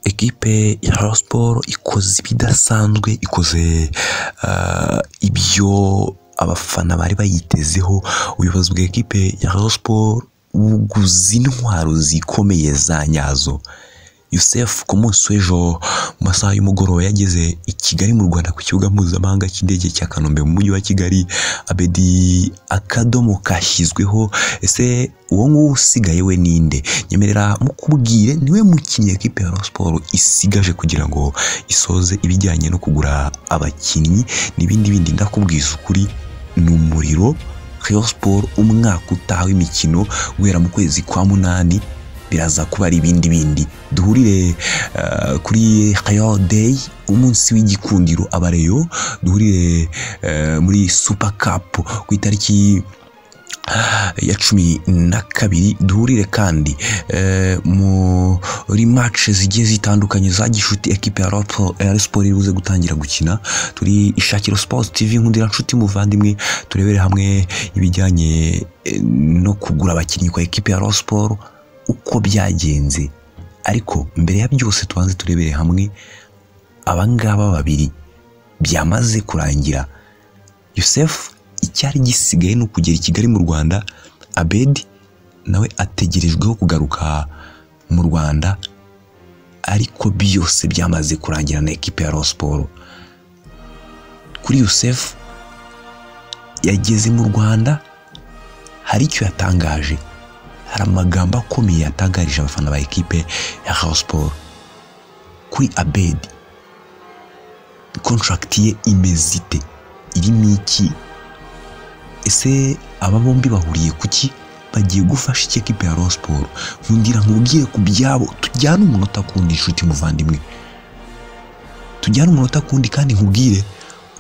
Ekipe ya Rayon Sports ikoze ibidasanzwe, ikoze ibyo abafana bari bayitezeho, ubuyobozi bwa ekipe ya Rayon Sports buguze intwaro zikomeye za nyazo. Youssef ku munsi w'ejo mu masaha y'umugoroba yageze i Kigali mu Rwanda ku kibuga mpuzamahanga cy'indege cya Kanombe mu mujyi wa Kigali, Abedi akadomo kashyizweho, ese uwo nguwo usigaye we ninde? Nyemerera mukubwire niwe mukinnyi ekipe ya Rayon Sports isigaje kugira ngo isoze ibijyanye no kugura abakinnyi n'ibindi bindi, ndakubwiza ukuri ni umuriro. Rayon Sports umwaka utaha w'imikino guhera mu kwezi kwa munani biraza kuba ari ibindi bindi duhurire eh, kuri Rayon Day umunsi w'igikundiro abareyo duhurire eh, muri Super Cup ku itariki ya cumi na kabiri duhurire kandi eh, muri match zigiye zitandukanye za gishuti ekipe ya Rayon Sports- ya Rayon Sports iribuze gutangira gukina turi ishakiro Sports TV nkundira nshuti muvandimwe turebere hamwe ibijyanye eh, no kugura abakinnyi kwa ekipe ya Rayon Sports uko byagenze ariko mbere ya byose tubanze turebere hamwe abangaba babiri byamaze kurangira Yusef icyari gisigaye ni ukugera i Kigali mu Rwanda Abedi nawe ategerejweho kugaruka mu Rwanda ariko byose byamaze kurangira na ekipe ya Rayon Sports kuri Yusef yageze mu Rwanda hari icyo yatangaje hari amagambo akomeye yatangarije abafana ba ekipe ya Rayon Sports kuri Abedi contract ye imeze ite irimo iki ese aba bombi bahuriye ku ki bagiye gufasha iki ekipe ya Rayon Sports nkundira nkubwiye ku byabo tujyane umunota kundi inshuti muvandimwe tujyane umunota kundi kandi nkubwire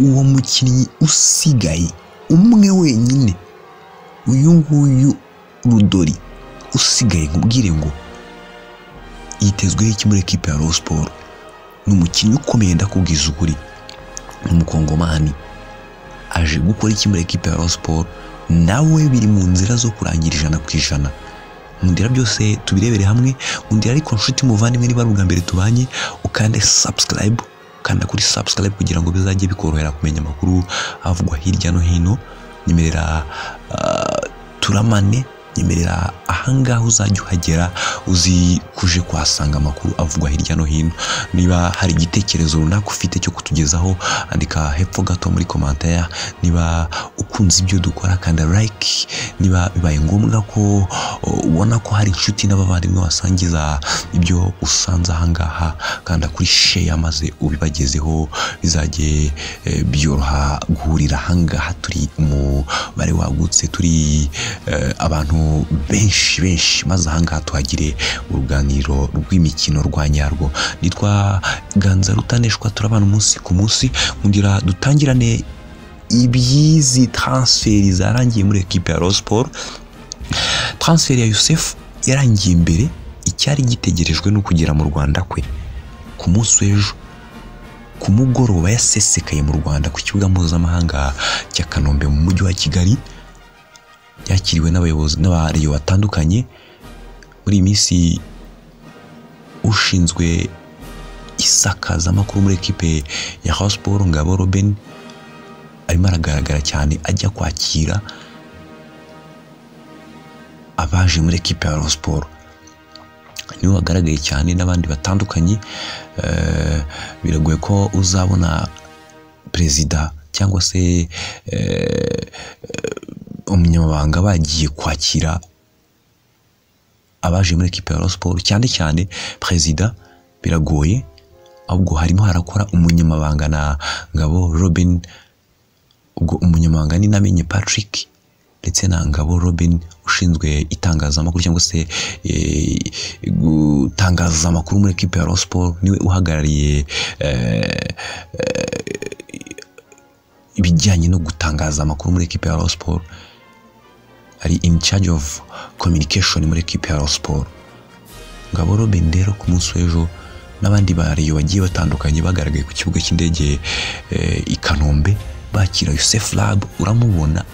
uwo mukinnyi usigaye umwe wenyine uyu nguyu rudori usigaye nkubwire ngo yitezweho iki muri ekipe ya Rayon Sports ni umukinnyi ukomeye ndakubwiza ukuri ni umukongomani aje gukora iki muri ekipe ya Rayon Sports nawe biri mu nzira zo kurangira ijana ku ijana mu ndira byose tubirebere hamwe mu ndira ariko nshuti muvandimwe niba ari ubwa mbere tubanye ukande subscribe ukanda kuri subscribe kugira ngo bizajye bikorohera kumenya amakuru avugwa hirya no hino nyemerera ah, turamane nyemerera ahangaha uzajya uhagera uzi kuje kuhasanga amakuru avugwa hirya no hino niba hari igitekerezo runaka ufite cyo kutugezaho andika hepfo gato muri komantaya niba ukunze ibyo dukora kanda like niba bibaye ngombwa ko o, ubona ko hari inshuti n'abavandimwe wasangiza ibyo usanze ahangaha kanda kuri sheya maze ubibagezeho bizajye eh, byoroha guhurira ahangaha turi umubare wagutse turi eh, abantu benshi benshi maze ahangaha tuhagire uruganiro rw'imikino rwa nyarwo nitwa ganza rutaneshwa turabana umunsi ku munsi nkugira dutangirane ibyizi transferi zarangiye muri ekipe ya Rayon Sports transferi ya Youssef yarangiye mbere icyari gitegerejwe ni ukugera mu Rwanda kwe ku munsi w'ejo ku mugoroba yasesekaye mu Rwanda ku kibuga mpuzamahanga cya Kanombe mu mujyi wa Kigali yakiriwe n'abayobozi n'abariyo batandukanye muri iyi minsi ushinzwe isakazamakuru muri ekipe ya Rayon Sports Ngabo Robin arimo aragaragara cyane ajya kwakira abaje muri ekipe ya Rayon Sports niwe wagaragaye cyane n'abandi batandukanye eh, biragoye ko uzabona perezida cyangwa se eh, eh, umunyamabanga bagiye kwakira abaje muri ekipe ya Rayon Sports cyane cyane perezida biragoye ahubwo harimo harakora umunyamabanga na Ngabo Robin ubwo umunyamabanga ni namenye Patrick ndetse na Ngabo Robin ushinzwe itangazamakuru cyangwa se eh, gutangaza amakuru muri ekipe ya Rayon Sports niwe uhagarariye eh, eh, ibijyanye no gutangaza amakuru muri ekipe ya Rayon Sports ari in charge of communication muri ekipe ya Rayon Sports Ngabo Robin rero ku munsi w'ejo n'abandi bariyo bagiye batandukanye bagaragaye ku kibuga cy'indege eh, i Kanombe bakira Youssef Lab uramubona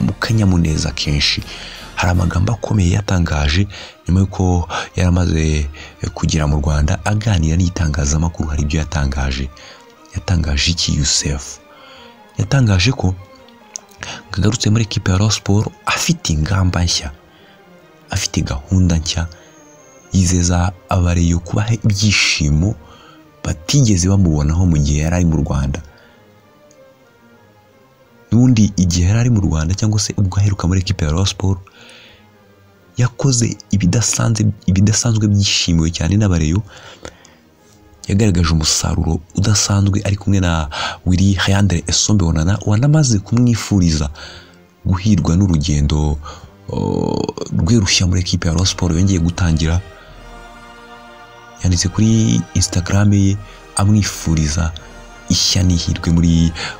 mu kanyamuneza kenshi hari amagambo akomeye yatangaje nyuma y'uko yari amaze kugera mu rwanda aganira n'itangazamakuru hari ibyo yatangaje yatangaje iki yusefu yatangaje ko ngagarutse muri ekipa ya Rayon siporo afite ingamba nshya afite gahunda nshya yizeza abareyo kubaha ibyishimo batigeze bamubonaho mu gihe yari ari mu rwanda n'ubundi igihe yari ari mu rwanda cyangwa se ubwo aheruka muri ekipa ya Rayon siporo yakoze ibidasanzwe ibidasanzwe byishimiwe cyane n'abareyo yagaragaje umusaruro udasanzwe ari kumwe na wiri hayandere esombe wonana wanamaze kumwifuriza guhirwa n'urugendo rwe rushya muri ekipa ya Rayon siporo yongeye gutangira yanditse kuri instagram ye amwifuriza ishya n'ihirwe muri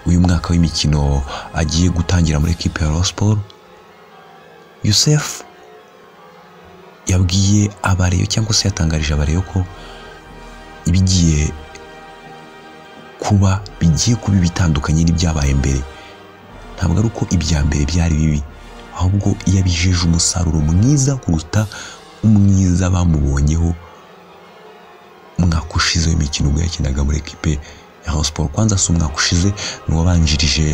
uyu mwaka w'imikino agiye gutangira muri ekipa ya Rayon siporo yusef yabwiye abareyo cyangwa se yatangarije abareyo ko ibigiye kuba bigiye kuba bitandukanye n'ibyabaye mbere ntabwo ari uko ibya mbere byari bibi ahubwo iyo abijeje umusaruro mwiza kuruta umwiza bamubonyeho umwaka ushize w'imikino ubwo yakinaga muri ekipe ya siporo kwanza si umwaka ushize ni uwabanjirije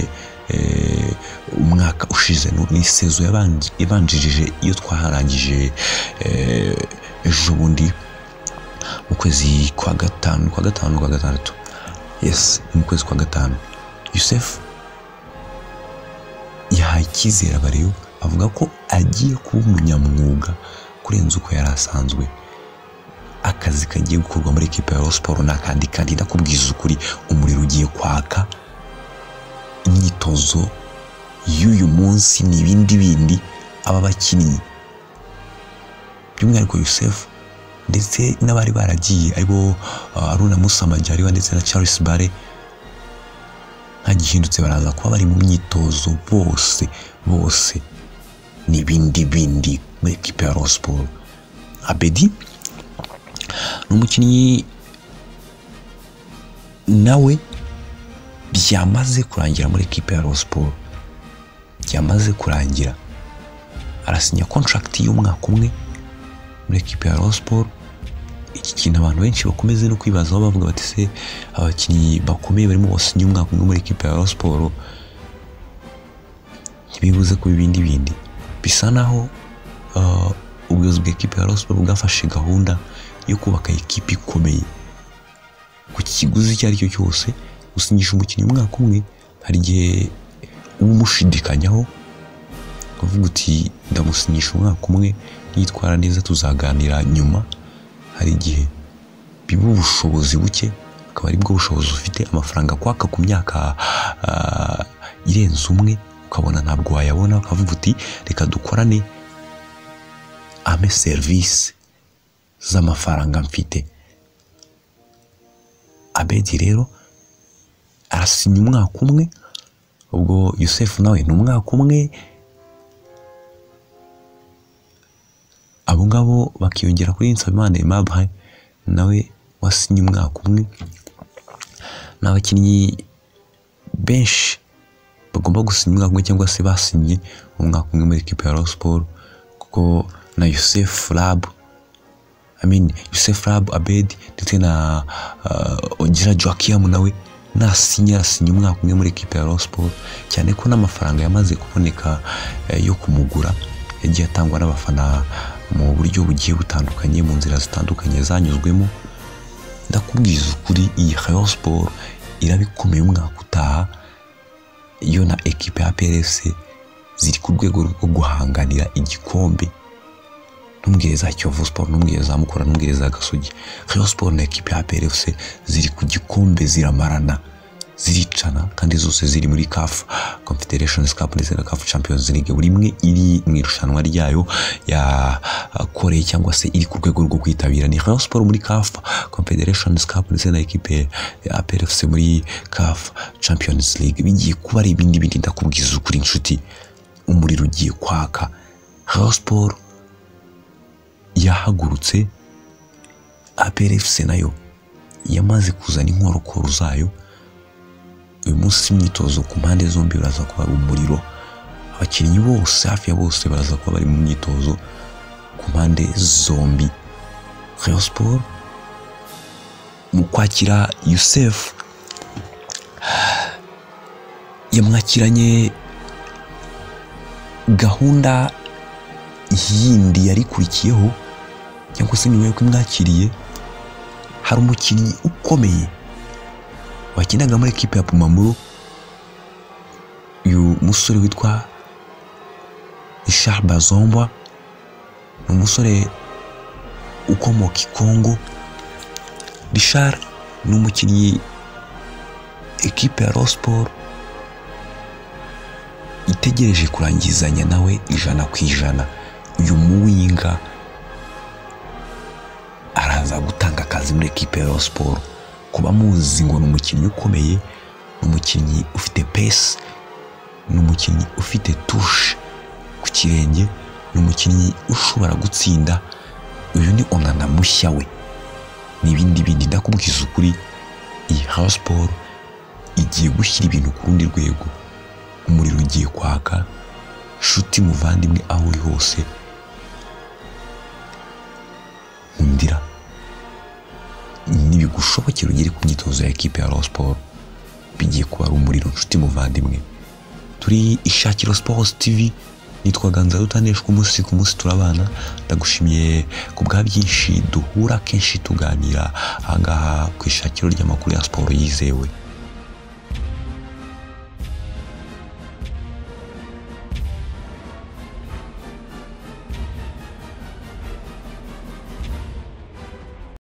umwaka ushize ni sezo yabanjirije iyo twaharangije ejo bundi mu kwezi kwa gatanu kwa gatanu kwa gatandatu yes mu kwezi kwa gatanu yusefu yahaye icyizere abareyo avuga ko agiye kuba umunyamwuga kurenza uko yari asanzwe akazi kagiye gukorwa muri ekipa ya siporo ni akandi kandi ndakubwiza ukuri umuriro ugiye kwaka imyitozo y'uyu munsi ni ibindi bindi aba bakinnyi by'umwihariko yusefu ndetse n'abari baragiye aribo aruna musamajyariwa ndetse na Charles bare ntagihindutse baraza kuba bari mu myitozo bose bose n'ibindi bindi muri ekipa ya Rayon siporo abedi ni umukinnyi nawe byamaze kurangira muri ekipa ya Rayon siporo byamaze kurangira arasinya kontragiti y'umwaka umwe muri ekipa ya Rayon siporo iki kintu abantu benshi bakomeze no kwibazaho bavuga bati se abakinnyi bakomeye barimo basinya umwaka umwe muri ekipa ya Rayon siporo ntibibuze kuba ibindi bindi bisa naho ubuyobozi bwa ekipa ya Rayon siporo bwafashe gahunda yo kubaka ekipa ikomeye ku kiguzi icyo ari cyo cyose gusinyisha umukinnyi umwaka umwe hari igihe uba umushidikanyaho uvuga uti ndamusinyisha umwaka umwe nitwara neza tuzaganira nyuma hari igihe biba ubushobozi buke akaba ari bwo bushobozi ufite amafaranga kwaka ku myaka irenze umwe ukabona ntabwo wayabona ukavuga uti reka dukorane ame serivisi z'amafaranga mfite abedi rero arasinya umwaka umwe ubwo yusefu nawe ni umwaka umwe abo ngabo bakiyongera kuri Nsabimana Aimable nawe wasinye umwaka umwe ni abakinnyi benshi bagomba gusinya umwaka umwe cyangwa se basinye umwaka umwe muri ekipa ya Rayon siporo kuko na Yusef Rab I mean Yusef Rab Abed ndetse na Ogira Joakim nawe nasinya arasinya umwaka umwe muri ekipa ya Rayon siporo cyane ko n'amafaranga yamaze kuboneka yo kumugura yagiye atangwa n'abafana mu buryo bugiye butandukanye mu nzira zitandukanye zanyuzwemo ndakubwiza ukuri iyi Rayon siporo irabikomeye umwaka utaha yo na ekipa ya PRS ziri ku rwego rwo guhanganira igikombe n'umwireza Kiyovu siporo n'umwireza Mukura n'umwireza Gasogi Rayon siporo na ekipa ya PRS ziri ku gikombe ziramarana ziricana kandi zose ziri muri kafu confederations cup ndetse na kafu champions league buri imwe iri mu irushanwa ryayo ya koreye cyangwa se iri ku rwego rwo kwitabira ni Rayon Sport muri kafu confederations cup ndetse na ekipe ya PRFC muri kafu champions league bigiye kuba ari ibindi bindi ndakubwiza ukuri inshuti umuriro ugiye kwaka Rayon Sport yahagurutse APRFC nayo yamaze kuzana inkorokoro zayo uyu munsi imyitozo ku mpande zombi uraza kuba umuriro abakinnyi bose hafi ya bose baraza kuba bari mu myitozo ku mpande zombi Rayon Sport mu kwakira Youssef yamwakiranye gahunda yindi yarikurikiyeho cyangwa se nyuma y'uko imwakiriye hari umukinnyi ukomeye wakinaga muri ekipe ya Pumamuro uyu musore witwa Richard Bazomba ni umusore ukomoka i Kongo Richard ni umukinnyi ekipe ya Rosport itegereje kurangizanya nawe ijana ku ijana uyu muwinga araza gutanga akazi muri ekipe ya siporo kuba muzi ngo ni umukinnyi ukomeye ni umukinnyi ufite pesi ni umukinnyi ufite tushe ku kirenge ni umukinnyi ushobora gutsinda uyu ni onana mushya we ni ibindi bindi ndakubwiza ukuri iyi hawa siporo igiye gushyira ibintu ku rundi rwego umuriro ugiye kwaka shuti muvandimwe aho uri hose nkundira ntibigushobokera ugere ku myitozo ya ekipe ya siporo bigiye kuba ari umuriro nshuti muvandimwe turi ishakiro sports tv nitwa ganza rutaneshwa umunsi ku munsi turabana ndagushimiye ku bwa byinshi duhura kenshi tuganira ahangaha ku ishakiro ry'amakuru ya siporo yizewe